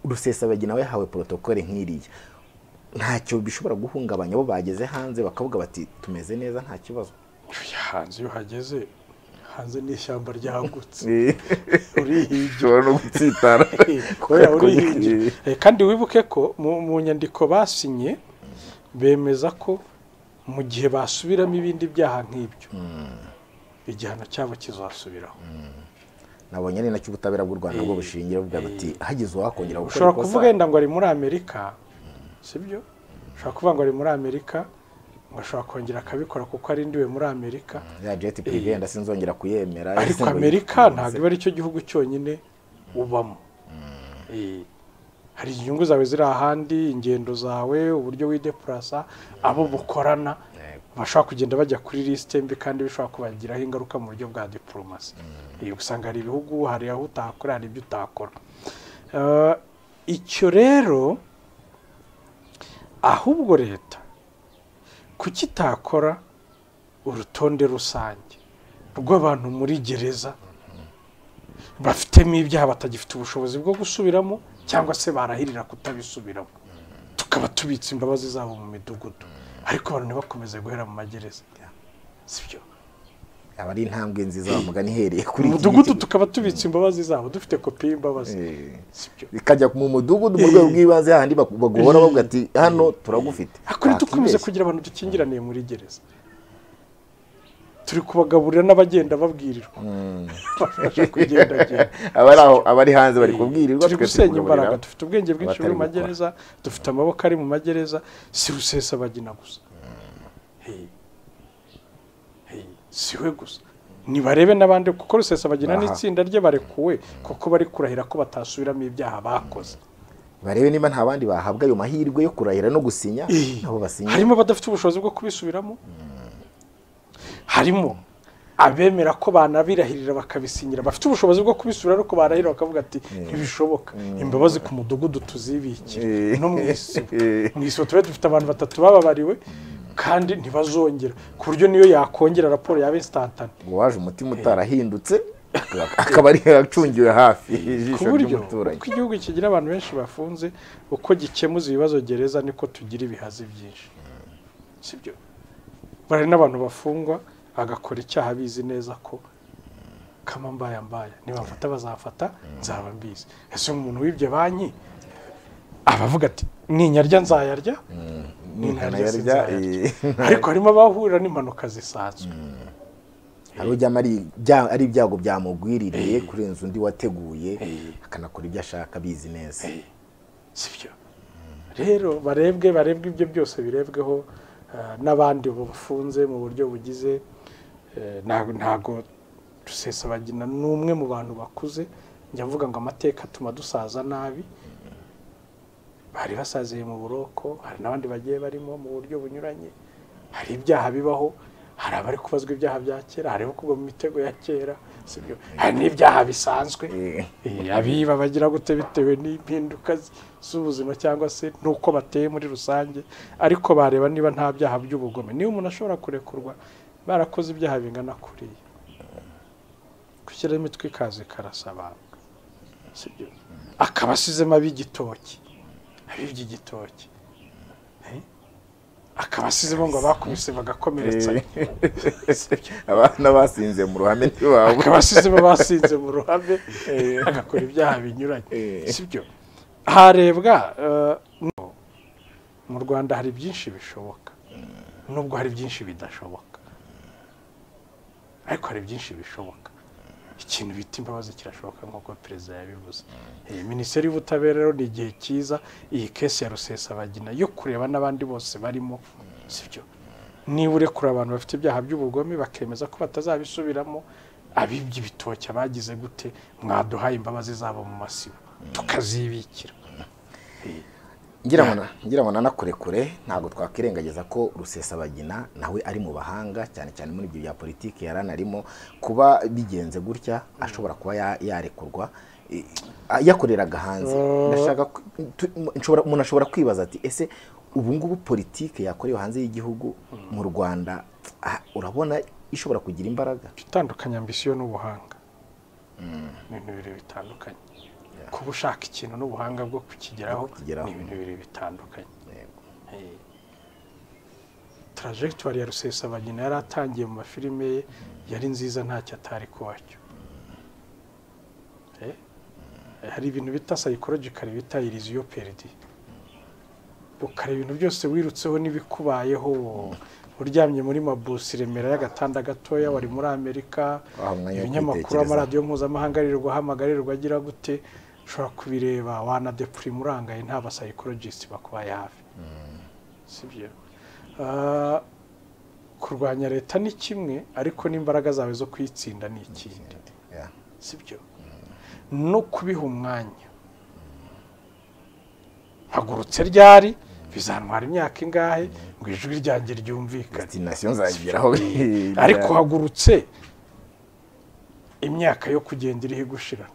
Speaker 2: rusesabagina we yahawe porotokole nk'iriya ntacyo bishobora guhungabanya bo bageze hanze bakavuga bati tumeze neza nta kibazo
Speaker 1: Oya, hanze iyo hageze hanze ni ishyamba ryagutse urihigira
Speaker 2: ushobora no gutsitara
Speaker 1: kubera urihingira Eh, kandi wibuke ko mu mu nyandiko basinye bemeza ko mu gihe basubiramo ibindi byaha nk'ibyo igihano cyabo kizasubiraho
Speaker 2: nabonye ari nacyo ubutabera bw'u rwanda bwo bushingira buvuga buti hagize uwakongera gukora
Speaker 1: ushobora
Speaker 2: ikosa,
Speaker 1: kuvuga yenda ngo ari muri amerika sibyo ushobora kuvuga ngo ari muri amerika ngo ashobora kongera akabikora kuko arindiwe muri amerika
Speaker 2: ya jeti prive yenda sinzongera kuyemera
Speaker 1: ariko
Speaker 2: sinzongera
Speaker 1: amerika
Speaker 2: kuyifunga."
Speaker 1: ntabwo iba ari cyo gihugu cyonyine ubamo Eh, hari inyungu zawe ziri ahandi ingendo zawe uburyo widepurasa abo mukorana bashobora kugenda bajya kuri lisite mbi kandi bishobora kubagiraho ingaruka mu buryo bwa diporomasi usanga hari ibihugu hari aho utakora hari ibyo utakora icyo rero ahubwo leta kuki itakora urutonde rusange rw'abantu muri gereza bafitemo ibyaha batagifite ubushobozi bwo gusubiramo cyangwa se barahirira kutabisubiramo tukaba tubitse imbabazi zabo mu midugudu ariko abantu ntibakomeze guhera mu magereza sibyo
Speaker 2: aba ari intambwe nziza mugani ihereye kuri
Speaker 1: mu
Speaker 2: iki
Speaker 1: mudugudu tukaba tubitse imbabazi zabo dufite kopi y'imbabazi
Speaker 2: Eh.
Speaker 1: sibyo
Speaker 2: bikajya mu mudugudu mu rwego rw'ibanze hahandi bagu- baguhora bavuga ati hano turagufite
Speaker 1: ariko dukomeze
Speaker 2: Wakibeshya.
Speaker 1: kugira abantu dukingiraniye muri gereza turi kubagaburira n'abagenda babwirirwa bafasha kugendagenda
Speaker 2: abari aho abari hanze bari kubwirirwa
Speaker 1: turi
Speaker 2: twe
Speaker 1: gusenya
Speaker 2: kugaburira
Speaker 1: imbaraga dufite ubwenge bwinshi
Speaker 2: abatari
Speaker 1: buri mu
Speaker 2: gukora.
Speaker 1: magereza dufite amaboko ari mu magereza si rusesabagina gusa Hey. Hey. si we gusa nibarebe n'abandi kuko rusesabagina
Speaker 2: Aha.
Speaker 1: n'itsinda rye barekuwe kuko bari kurahira ko batasubiramo ibyaha bakoze
Speaker 2: barebe niba nta bandi bahabwa ayo mahirwe yo kurahira no gusinya
Speaker 1: Eh,
Speaker 2: nabo basinya
Speaker 1: harimo abadafite ubushobozi bwo kubisubiramo harimo abemera ko banabirahirira bakabisinyira bafite ubushobozi bwo kubisubira ariko barahira bakavuga ati ntibishoboka imbabazi ku mudugudu tuzibikire
Speaker 2: Eh.
Speaker 1: no mu isibo
Speaker 2: Eh.
Speaker 1: mu isibo tube dufite abantu batatu bababariwe kandi ntibazongera ku buryo niyo yakongera raporo yaba insitatane
Speaker 2: ngo waje umutima utarahindutse akaba ari acungiwe hafi
Speaker 1: ku
Speaker 2: ijisho
Speaker 1: buryo
Speaker 2: ry'umuturanyi
Speaker 1: uko igihugu kigira abantu benshi bafunze uko gikemuza ibibazo gereza niko tugira ibihazi byinshi sibyo bari n'abantu bafungwa bagakora icyaha bizi neza ko kama mbaya mbaya nibamfata bazafata nzaba mbizi ese umuntu wibye banki aba avuga ati ninyarya nzayarya
Speaker 2: Nintanayarya,
Speaker 1: sinzayarya."
Speaker 2: eh.
Speaker 1: ariko harimo abahurira n'impanuka zisanzwe
Speaker 2: hari ujyamo ari ibya- ari ibyago byamugwiririye kurenza undi wateguye akanakora ibyo ashaka abizi neza
Speaker 1: sibyo rero barebwe barebwe ibyo byose birebweho eh, n'abandi bafunze mu buryo bugize eh, nta- ntago rusesabagina ni umwe mu bantu bakuze njya mvuga ngo amateka atuma dusaza nabi bari basaziye mu buroko hari n'abandi bagiye barimo mu buryo bunyuranye hari ibyaha bibaho hari abari kubazwa ibyaha bya kera hari abari kugwa mu mitego ya kera sibyo hari n'ibyaha bisanzwe
Speaker 2: Eh.
Speaker 1: Eh, abiba bagira gute bitewe n'impinduka z- z'ubuzima cyangwa se n'uko bateye muri rusange ariko bareba niba nta byaha by'ubugome niba umuntu ashobora kurekurwa barakoze ibyaha bingana kuriya gushyiraho imitwe ikaza ikarasa abantu sibyo akaba asizemo ab'igitoki ab'iby'igitoki Eh? akaba asizemo ngo abakubise bagakomeretsa
Speaker 2: abana basinze mu ruhame ntiwabo
Speaker 1: akaba asizemo basinze mu ruhame agakora ibyaha binyuranye
Speaker 2: Eh.
Speaker 1: sibyo harebwa eh, no. mu rwanda hari byinshi bishoboka nubwo hari byinshi bidashoboka ariko hari byinshi bishoboka ikintu bita imbabazi kirashoboka nk'uko perezida yabivuze Eh, minisiteri y'ubutabera rero ni igihe cyiza iyi kesi ya rusesabagina yo kureba n'abandi bose barimo sibyo niba urekura abantu bafite ibyaha by'ubugome bakemeza ko batazabisubiramo abibye ibitoki abagize gute mwaduhaye imbabazi zabo mu masibo tukazibikira
Speaker 2: ngira ngo nanakure kure ntabwo twakwirengagiza ko rusesabagina nawe ari mu bahanga cyane cyane muri ibyo bya politiki yari anarimo kuba bigenze gutya ashobora kuba ya- yarekurwa eh, yakoreraga hanze Ndashaka ku- tu- nshobora- umuntu ashobora kwibaza ati ese ubu ngubu politiki yakorewe hanze y'igihugu mu rwanda ah, urabona ishobora kugira imbaraga
Speaker 1: itandukanya ambisiyo n'ubuhanga ni ibintu bibiri bitandukanye kuba ushaka ikintu n'ubuhanga bwo kukigeraho
Speaker 2: Kukigeraho.
Speaker 1: ni ibintu bibiri bitandukanye
Speaker 2: Yego.
Speaker 1: Eh, tarajegitori ya rusesabagina yari atangiye mu mafilime ye yari nziza ntacyo atari kuwacyo Eh, hari ibintu bita psychological bita iriziyo peridi ukareba ibintu byose wirutseho n'ibikubayeho uryamye muri mabusi remera y'agatanda gatoya wari muri amerika
Speaker 2: Waha umwanya wo
Speaker 1: ibinyamakuru
Speaker 2: kwitekereza.
Speaker 1: amaradiyo mpuzamahanga aririrwa ahamagarirwa agira gute ushobora kubireba wanadepurima urangaye nta basayikorojisiti bakubaye hafi sibyo Ah, kurwanya leta ni kimwe ariko n'imbaraga zawe zo kuyitsinda ni ikindi
Speaker 2: Yeah.
Speaker 1: sibyo no kubiha umwanya hagurutse ryari bizantwara imyaka ingahe ngo ijwi ryanjye ryumvikane
Speaker 2: destination nzageraho
Speaker 1: ariko uhagurutse imyaka yo kugenda iriho igushira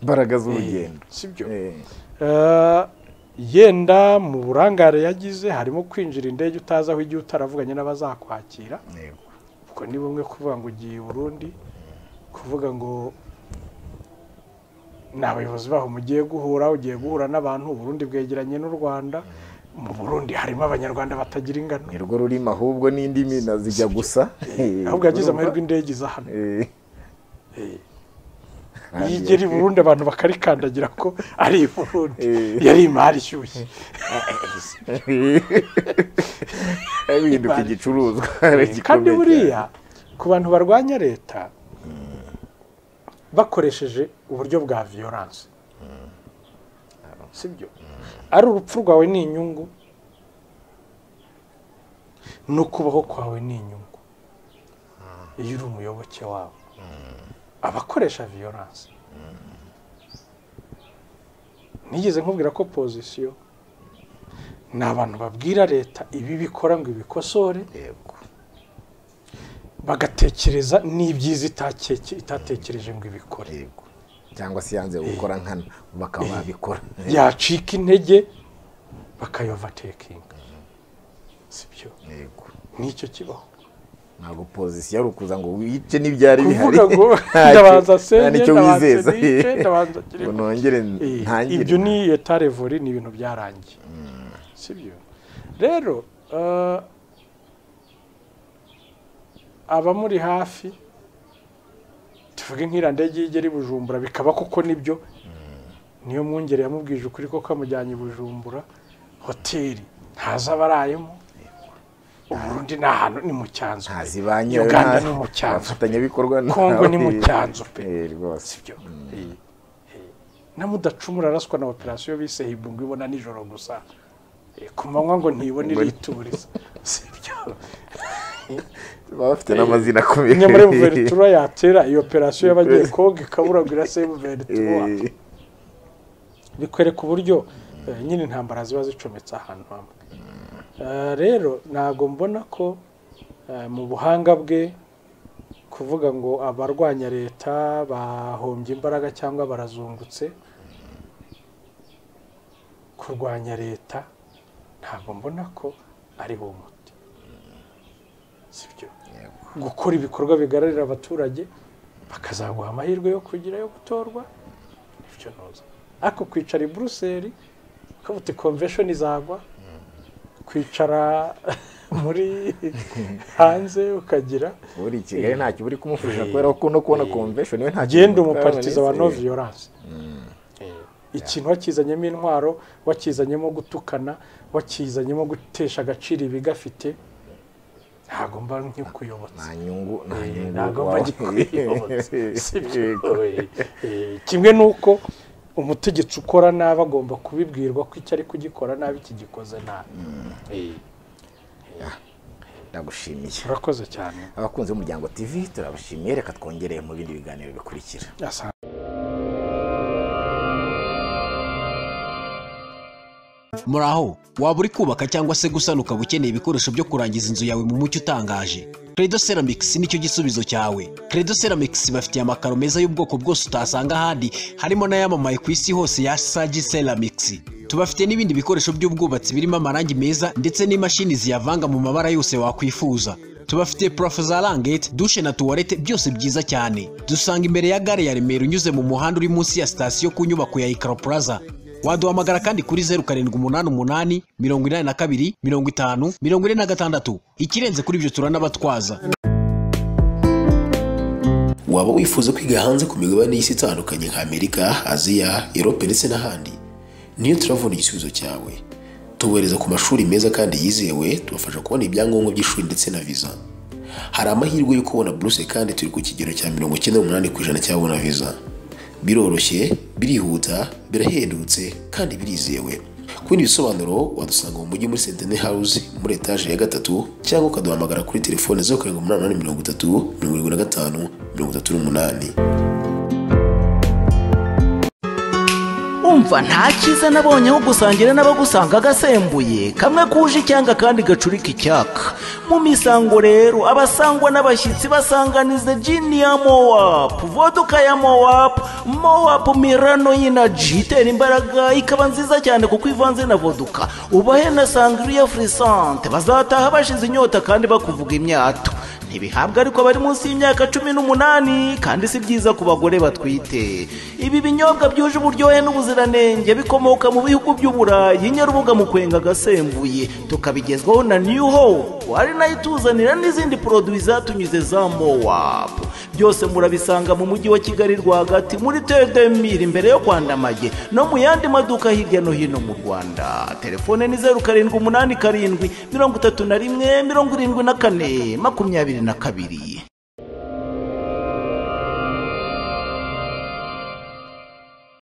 Speaker 2: imbaraga z'urugendo
Speaker 1: si byo
Speaker 2: Eh,
Speaker 1: Eh, yenda mu burangare yagize harimo kwinjira indege utazi aho igihe utaravuganye n'abazakwakira
Speaker 2: yego.
Speaker 1: ubwo ni bumwe kuvuga ngo ugiye i burundi kuvuga ngo ni abayobozi baho mugiye guhura ugiye guhura n'abantu uburundi bwegeranye n'u rwanda mu burundi harimo abanyarwanda batagira ingano
Speaker 2: ni rwo rurimi ahubwo n'indimi na zijya gusa
Speaker 1: ahubwo yagize amahirwe indege iza hano
Speaker 2: Eh,
Speaker 1: iyo igera i burundi abantu bakarikandagira ko ari i burundi
Speaker 2: Eh.
Speaker 1: yari imari ishyushye
Speaker 2: bihinduka igicuruzwa
Speaker 1: kandi
Speaker 2: gikomeye
Speaker 1: buriya ku bantu barwanya leta bakoresheje uburyo bwa viyoranse sibyo ari urupfu rwawe ni inyungu no kubaho kwawe ni inyungu iyo uri umuyoboke wawe abakoresha viyoranse nigeze nkubwira ko pozisiyo ni abantu babwira leta ibi bikora ngo ibikosore
Speaker 2: cyane. Yego.
Speaker 1: bagatekereza n'ibyiza itakeke- itatekereje ngo ibikore
Speaker 2: Yego. cyangwa se yanze gukora nkana bakaba babikora
Speaker 1: yacika intege bakayovatekinga sibyo
Speaker 2: Yego.
Speaker 1: nicyo kibaho
Speaker 2: ntabwo pozisiyo ari ukuza ngo wice n'ibyari bihari
Speaker 1: kuvuga ngo
Speaker 2: Ntacyo-
Speaker 1: ndabanza
Speaker 2: nta
Speaker 1: senye
Speaker 2: nicyo
Speaker 1: ndabanza
Speaker 2: wizeza
Speaker 1: nice ndabanza
Speaker 2: ngo
Speaker 1: kirimo
Speaker 2: nongere
Speaker 1: Eh,
Speaker 2: ntangire
Speaker 1: ibyo ni etarevori ni ibintu byarangiye sibyo rero eh, abamuri hafi tuvuge nk'iriya ndege iyo igera i bujumbura bikaba koko nibyo niyo mwungere yamubwije ukuri ko kamujyanye i bujumbura hoteli ntazi abarayemo uburundi ni ahantu ni mu cyanzu pe.
Speaker 2: ntazi ba nyirayo
Speaker 1: uganda
Speaker 2: nta-
Speaker 1: ni mu cyanzu pe.
Speaker 2: abafatanyabikorwa nta-
Speaker 1: Kongo ni mu cyanzu pe.
Speaker 2: Eh, rwose
Speaker 1: sibyo Eh, eh. na mudacumura araswa na operasiyo bise hibungo ibona nijoro gusa Eh, ku manywa ngo ntibone irituriza sibyo
Speaker 2: baba bafite n'amazina akomeye
Speaker 1: nyamara veretura yatera iyo operasiyo y'abagiye koga ikabura ngo irase veretura
Speaker 2: Eh,
Speaker 1: bikwereka uburyo eh, nyine intambara ziba zicometse ahantu hamwe Eh, rero ntabwo mbona ko eh, mu buhanga bwe kuvuga ngo abarwanya leta bahombye imbaraga cyangwa barazungutse kurwanya leta ntabwo mbona ko ari wo muti sibyo gukora ibikorwa bigararira abaturage bakazaguha amahirwe yo kugira yo gutorwa icyo ntuzi ariko kwicara i buruseli ukavuga uti konvesheni izagwa kwicara muri hanze ukagira
Speaker 2: uri i kigali ntacyo uri kumufasha kubera ko no kubona convention we ntacyo
Speaker 1: agenda
Speaker 2: bimutwara,
Speaker 1: umuparikiza wa
Speaker 2: Vanessa.
Speaker 1: no violence ikintu wakizanyemo intwaro wakizanyemo gutukana wakizanyemo gutesha agaciro ibigafite ntabwo mba nkikuyobotse
Speaker 2: nta nyungu nta nyungu
Speaker 1: ntabwo mba
Speaker 2: wawe.
Speaker 1: ngikuyobotse sibyo
Speaker 2: Yego.
Speaker 1: Eh, kimwe nuko umutegetsi ukora nabi agomba kubibwirwa ko icyo ari kugikora nabi kigikoze nabi Eh,
Speaker 2: ndagushimiye
Speaker 1: urakoze cyane
Speaker 2: abakunzi b'umuryango tv turabashimiye reka twongere mu bindi biganiro bikurikira
Speaker 1: Asante.
Speaker 3: muraho waba uri kubaka cyangwa se gusana ukaba ukeneye ibikoresho byo kurangiza inzu yawe mu mucyo utangaje credo ceramics nicyo gisubizo cyawe credo ceramics bafitiye amakaro meza y'ubwoko bwose utasanga ahandi harimo n'ayamamaye ku isi hose ya sagi ceramics tubafite n'ibindi bikoresho by'ubwubatsi birimo amarangi meza ndetse n'imashini ziyavanga mu mabara yose wakwifuza tubafite purafo za rangete dushe na tuwarete byose byiza cyane dusanga imbere ya gare ya remera unyuze mu muhanda uri munsi ya sitasiyo ku nyubako ya ikaro plaza waduhamagara kandi kuri zeru karindwi umunani umunani mirongo inani na kabiri mirongo itanu mirongo ine na gatandatu ikirenze kuri ibyo turanabatwaza
Speaker 4: waba wifuza kwiga hanze ku migabane y'isi itandukanye nka amerika aziya erope ndetse n'ahandi niyo turavuna igisubizo cyawe tubohereza ku mashuri meza kandi yizewe tubafasha kubona ibyangombwa by'ishuri ndetse na viza hari amahirwe yo kubona buruse kandi turi ku kigero cya mirongo icyenda n'umunani ku ijana cy'ababona viza biroroshye birihuta birahendutse kandi birizewe ku bindi bisobanuro wadusanga mu mujyi muri sentene house muri etaje ya gatatu cyangwa ukaduhamagara kuri telefone zeru karindwi umunani umunani mirongo itatu mirongo irindwi na gatanu mirongo itatu n'umunani
Speaker 5: urumva nta cyiza nabonye aho gusangira n'abagusanga agasembuye kamwe kuje icyanga kandi gacurika icyaka mu misango rero abasangwa n'abashyitsi basanganiza jini ya mowapu voduka ya mowapu mowapu mirano y'inaji itera imbaraga ikaba nziza cyane kuko ivanze na voduka ubahe na sangriya furisante bazataha bashize inyota kandi bakuvuga imyato ntibihabwa ariko bari munsi y'imyaka cumi n'umunani kandi si byiza ku bagore batwite ibi binyobwa byuje uburyohe n'ubuziranenge bikomoka mu bihugu by'uburayi nyarubuga mu kwenga agasembuye tukabigezwaho na new hope ari nayo ituzanira n'izindi poroduwi zatunyuze za mowapu byose murabisanga mu mujyi wa kigali rwagati muri tedemiri imbere yo kwandamage no mu yandi maduka hirya no hino mu rwanda telefone ni zeru karindwi umunani karindwi mirongo itatu na rimwe mirongo irindwi na kane makumyabiri na kabiri